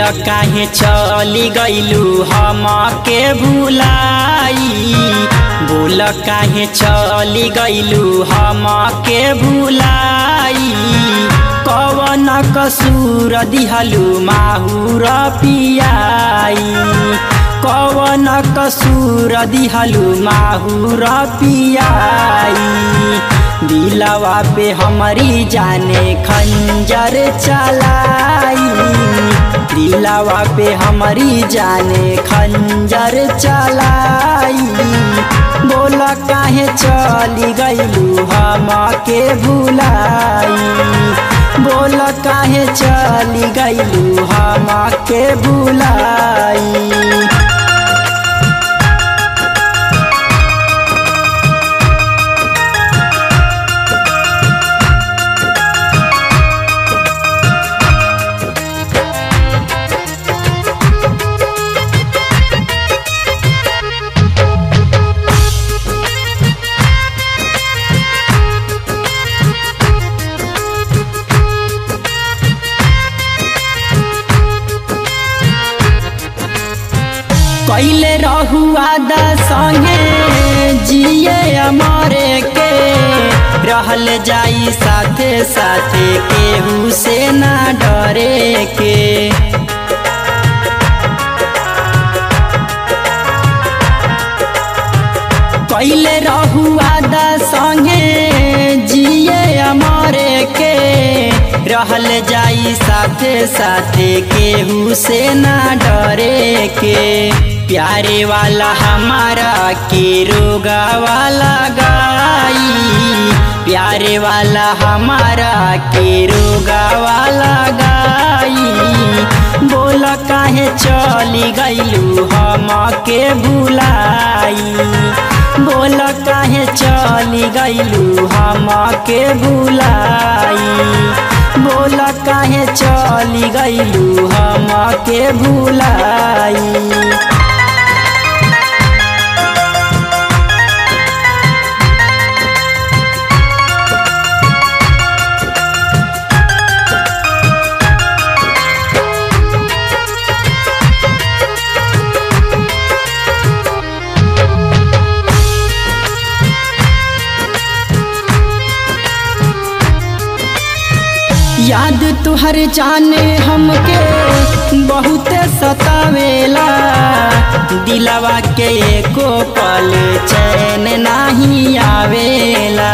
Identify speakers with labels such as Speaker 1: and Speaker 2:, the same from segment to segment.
Speaker 1: काहे चली गईलू हम के भुलाई बोल काहे चली गईलू हम के भुलाई कवन कसूर दिहलू माहुर पियाई कवन कसूर दिहलू माहुर पियाई दिलवा पे हमारी जाने खंजर चलाई दिलवा पे हमारी जाने खंजर चलाई बोल काहे चली गईलू हम के भुलाई बोल काहे चली गईलू हम के भुलाई कैले रहुआ द संगे जिए अमरे के रहल जाई साथे साथे केहू से ना डरे के कैले रहुआ द संगे जिए अमरे के रहल जाई साथे साथे केहू से ना डरे के प्यारे वाला हमारा के रोगा वाला गाई प्यारे वाला हमारा के रोगा वाला गाई बोल काहे चली गईलू हम के भुलाई बोल काहे चली गईलू हम के भुलाई बोल काहे चली गईलू हम के भुलाई याद तुहर जाने हमके बहुत सतावेला दिलवा के एको पल चैन नहीं आवेला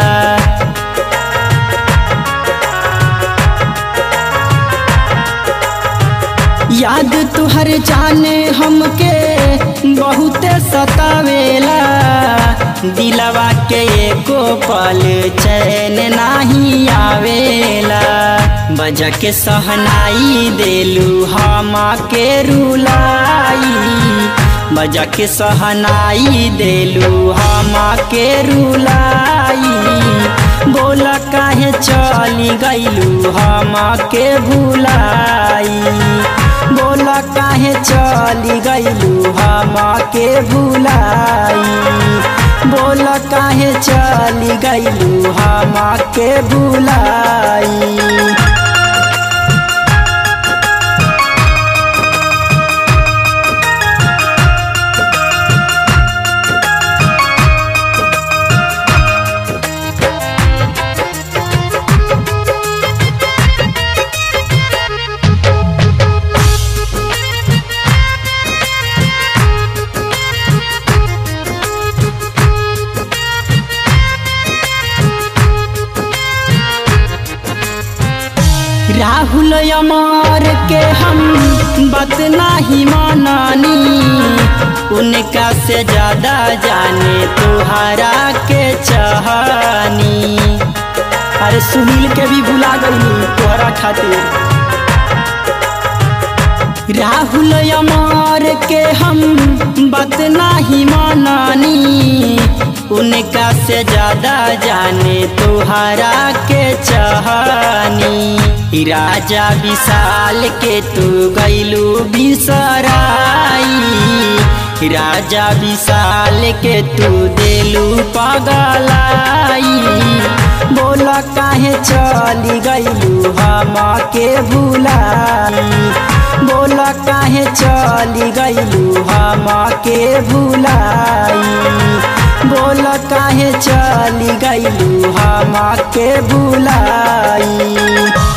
Speaker 1: याद तुहर जाने हमके बहुत सतावेला दिलवा के एको पल चैन नहीं आवेला बजा के सहनाई देलू हम के रुलाई बजा के सहनाई देलू हम के रुलाई बोल काहे चली गईलू हम के भुलाई बोल काहे चली गईलू हम के भुलाई बोल काहे चली गईलू हम के भुलाई राहुल अमर के हम बात नहीं मानानी उनका से ज्यादा जाने तुहरा के चाहनी अरे सुनील के भी भुला गई तोहरा खातिर राहुल अमर के हम बात नहीं मानानी उनका से ज्यादा जाने तुहरा के चाहनी राजा विशाल के तू गैलू बिसराई राजा विशाल के तू देलू पगलाई बोला काहे चली गईलू हम के भुलाई बोला काहे चली गईलू हम के भुलाई बोला काहे चली गईलू हम के भुलाई